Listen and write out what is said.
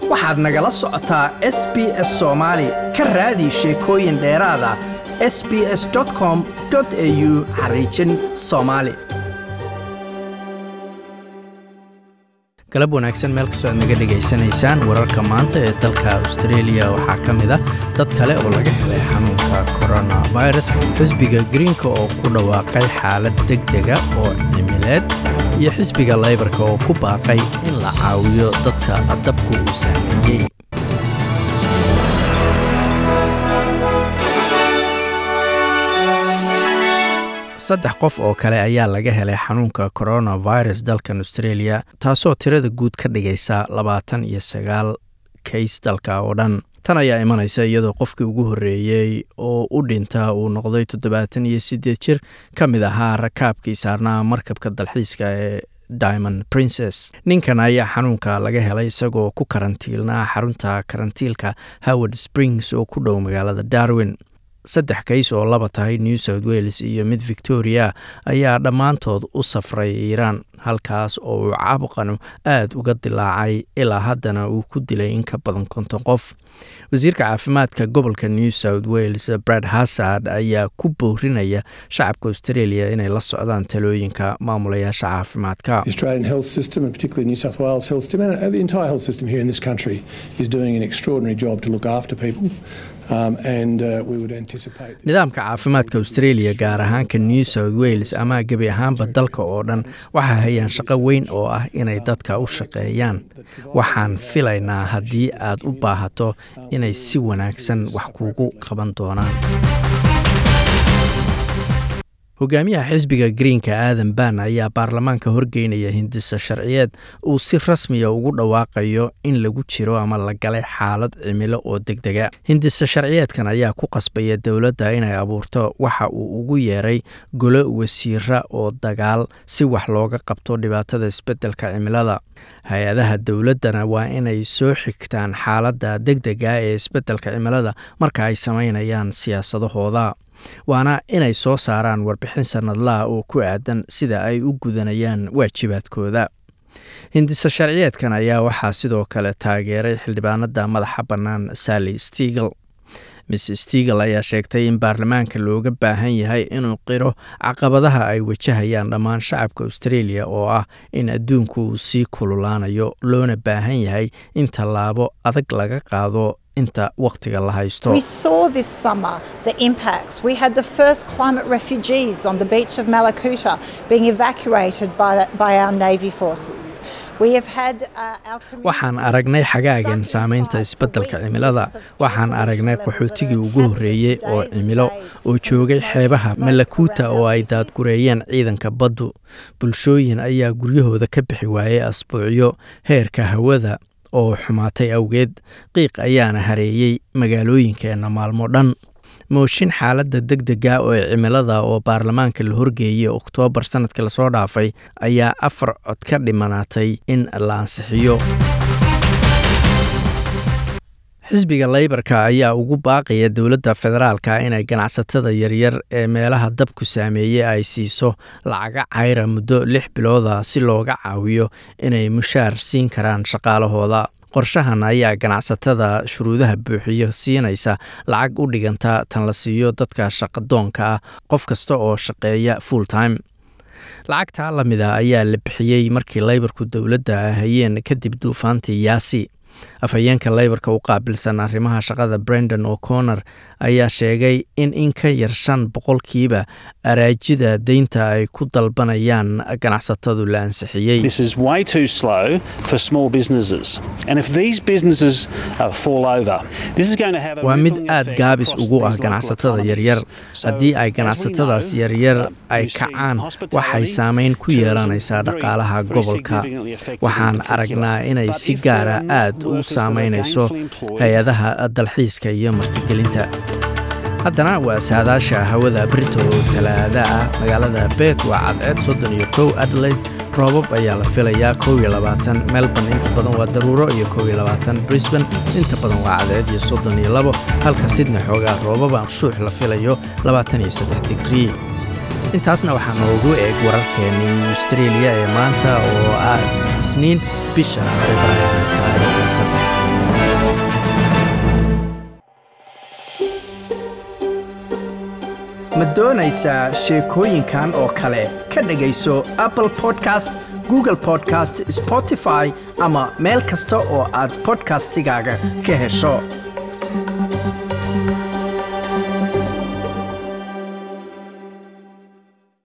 waxaad nagala socotaa s b s soomaali ka raadi sheekooyin dheeraada s b s com au xariijin soomaali galab wanaagsan meel kastoo aad naga dhegaysanaysaan wararka maanta ee dalka australia waxaa ka mid ah dad kale oo laga helay xanuunka coronavirus xisbiga greenka oo ku dhawaaqay xaalad deg dega oo cimileed iyo xisbiga laybarka oo ku baaqay in la caawiyo dadka dabku uu saameeyey saddex qof oo kale ayaa laga helay xanuunka coronavirus dalkan australia taasoo tirada guud ka dhigaysa labaatan iyo sagaal kays dalka oo dhan tan ayaa imanaysa iyadoo qofkii ugu horreeyey oo u dhinta uu noqday toddobaatan iyo siddeed jir ka mid ahaa rakaabkii saarnaa markabka dalxiiska ee diamond princess ninkan ayaa xanuunka laga helay isagoo ku karantiilnaa xarunta karantiilka howard springs oo ku dhow magaalada darwin saddex kays oo laba tahay new south wales iyo mid victoria ayaa dhammaantood u safray iiraan halkaas oo uu caabuqanu aad uga dilaacay ilaa haddana uu ku dilay in ka badan konton qof wasiirka caafimaadka gobolka new south wales brad hassard ayaa ku boorinaya shacabka australia inay la socdaan talooyinka maamulayaasha caafimaadka nidaamka caafimaadka australia gaar ahaanka new south wales ama gebi ahaanba dalka oo dhan waxaa hayaan shaqo weyn oo ah inay dadka u shaqeeyaan waxaan filaynaa haddii aad u baahato inay si wanaagsan wax kuugu qaban doonaan hogaamiyaha xisbiga greenka aadan ban ayaa baarlamaanka horgeynaya hindisa sharciyeed uu si rasmiya ugu dhawaaqayo in lagu jiro ama la galay xaalad cimilo oo deg dega hindisa sharciyeedkan ayaa ku qasbaya dowladda inay abuurto waxa uu ugu yeeray golo wasiira oo dagaal si wax looga qabto dhibaatada isbeddelka cimilada hay-adaha dowladdana waa inay soo xigtaan xaaladda deg dega ee isbeddelka cimilada marka ay samaynayaan siyaasadahooda waana inay soo saaraan warbixin sanadlaha oo ku aadan sida ay u gudanayaan waajibaadkooda hindisa sharciyeedkan ayaa waxaa sidoo kale taageeray xildhibaanada madaxa bannaan sally stigel miss stigel ayaa sheegtay in baarlamaanka looga baahan yahay inuu qiro caqabadaha ay wajahayaan dhammaan shacabka australia oo ah in adduunku uu sii kululaanayo loona baahan yahay in tallaabo adag laga qaado inta waqtiga la haysto waxaan aragnay xagaagan saameynta isbeddelka cimilada waxaan aragnay qaxootigii ugu horreeyey oo cimilo oo joogay xeebaha malakuuta oo ay daadgureeyeen ciidanka baddu bulshooyin ayaa guryahooda ka bixi waayey asbuucyo heerka hawada oo xumaatay awgeed qiiq ayaana hareeyey magaalooyinkeenna maalmo dhan mooshin xaaladda deg dega oo cimilada oo baarlamaanka la horgeeyey oktoobar sanadkii lasoo dhaafay ayaa afar cod ka dhimanaatay in la ansixiyo xisbiga laybarka ayaa ugu baaqaya dowladda federaalka inay ganacsatada yaryar ee meelaha dabku saameeyey ay siiso lacaga cayra muddo lix bilooda si looga caawiyo inay mushaar siin karaan shaqaalahooda qorshahan ayaa ganacsatada shuruudaha buuxiyo siinaysa lacag u dhiganta tan la siiyo dadka shaqadoonka ah qof kasta oo shaqeeya full time lacagtaa lamida ayaa la bixiyey markii laybarku dowladda hayeen kadib duufaantii yaasi afhayeenka laybarka u qaabilsan arrimaha shaqada brendon o'connor ayaa sheegay in in ka yar shan boqolkiiba araajida deynta ay ku dalbanayaan ganacsatadu la ansixiyey waa mid aad gaabis ugu ah ganacsatada yaryar haddii ay ganacsatadaas yaryar ay kacaan waxay saameyn ku yeelanaysaa dhaqaalaha gobolka waxaan aragnaa inay si gaara aad u saameynayso hay-adaha dalxiiska iyo martigelinta haddana waa saadaasha hawada brito oo talaada ah magaalada beet waa cadceed soddon iyo kow adelaide roobab ayaa la filayaa kow iyo labaatan melbourne inta badan waa daruuro iyo kow iyo labaatan brisbane inta badan waa cadceed iyo soddon iyo labo halka sidna xoogaa roobaba shuux la filayo labaatan iyo saddex digrii intaasna waxaa noogu eeg wararkeennii australia ee maanta oo ah isniin bisha februaayo taariikhda saddex ma doonaysaa sheekooyinkan oo kale ka dhegayso apple podcast google podcast spotify ama meel kasta oo aad podcastigaaga ka hesho